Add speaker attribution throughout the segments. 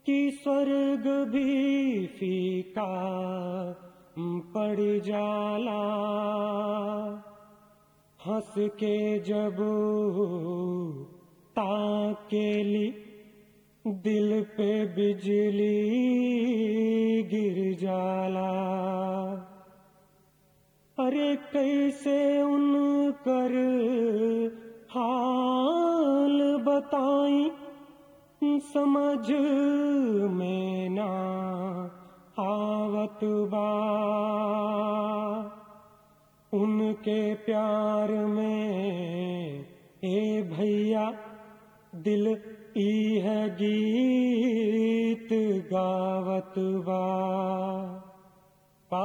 Speaker 1: कि स्वर्ग भी फीका पड़ जाला हंस के जब ताकेली दिल पे बिजली गिर जाला अरे कैसे उनकर हाल बताई समझ में ना आवत बा उनके प्यार में ए भैया दिल ई है गीत गावत बा का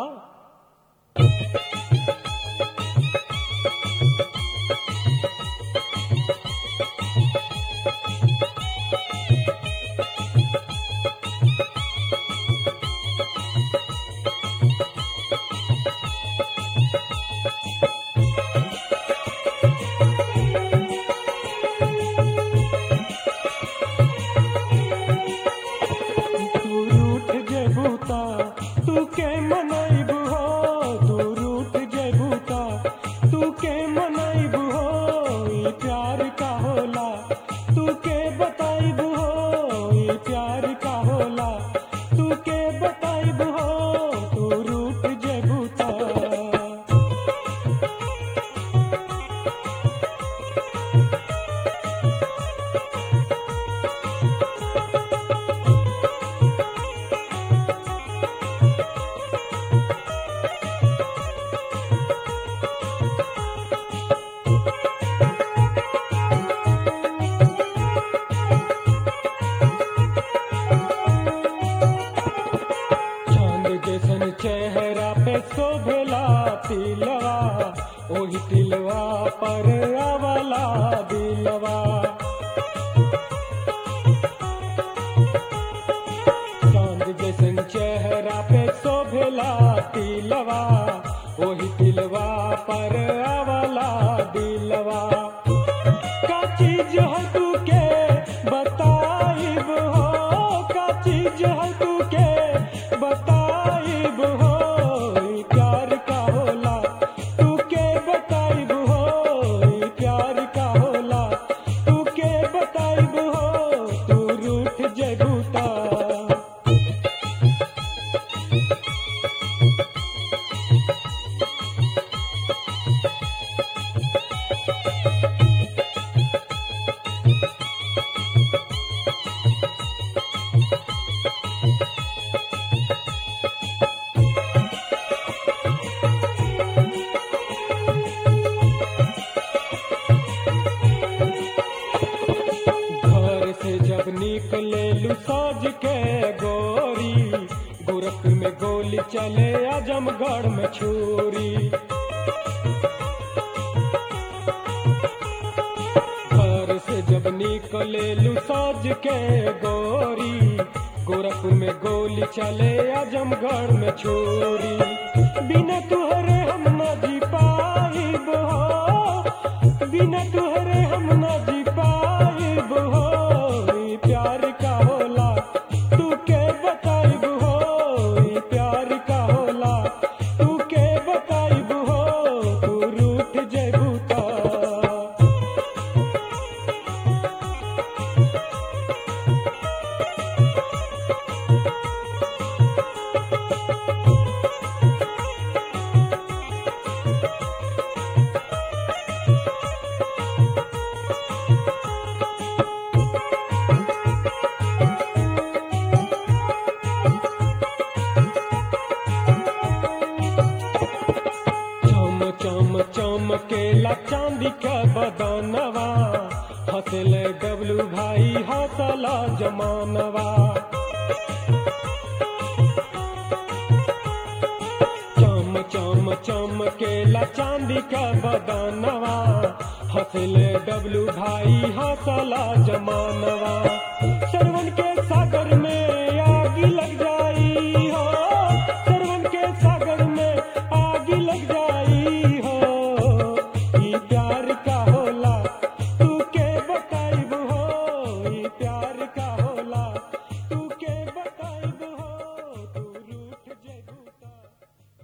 Speaker 1: तू रूठ जेबूता तू के मनैब हो तू रूठ जेबूता तू के मनैब हो ई प्यार का होला तू के बताइब हो ई प्यार का होला तू के बताइब हो तू रूठ जेबूता चांद जैसन चेहरा पे शोभेला तिलवा ओही तिलवा पर आवला दिलवा चांद जैसन चेहरा पे शोभेला तिलवा ओही तिलवा पर आवला दिलवा का चीज है तू के बताइब हो का चीज है तू के बताइब हो ई प्यार का होला तू के बताइब हो ई प्यार का होला तू के बताइब हो तू रूठ जगूता घर से जब निकले लू साज के गोरी गोरखपुर में गोली चले आजमगढ़ में छुरी घर से जब निकले लू साज के गोरी गोरखपुर में गोली चले आजमगढ़ में छुरी बिना तुहरे हम न जी पाइब हो बिना तुहरे हम न जी पाइब हो ई प्यार का होला तू के बताइब हो ई प्यार का होला तू के बताइब हो तू रूठ जेबू ता चम चम चमकेला चांदी का बदनवा हंसले डबलू भाई हंसला जमानवा चम चम चमकेला चांदी का बदनवा हंसले डबलू भाई हंसला जमानवा सरवन के सागर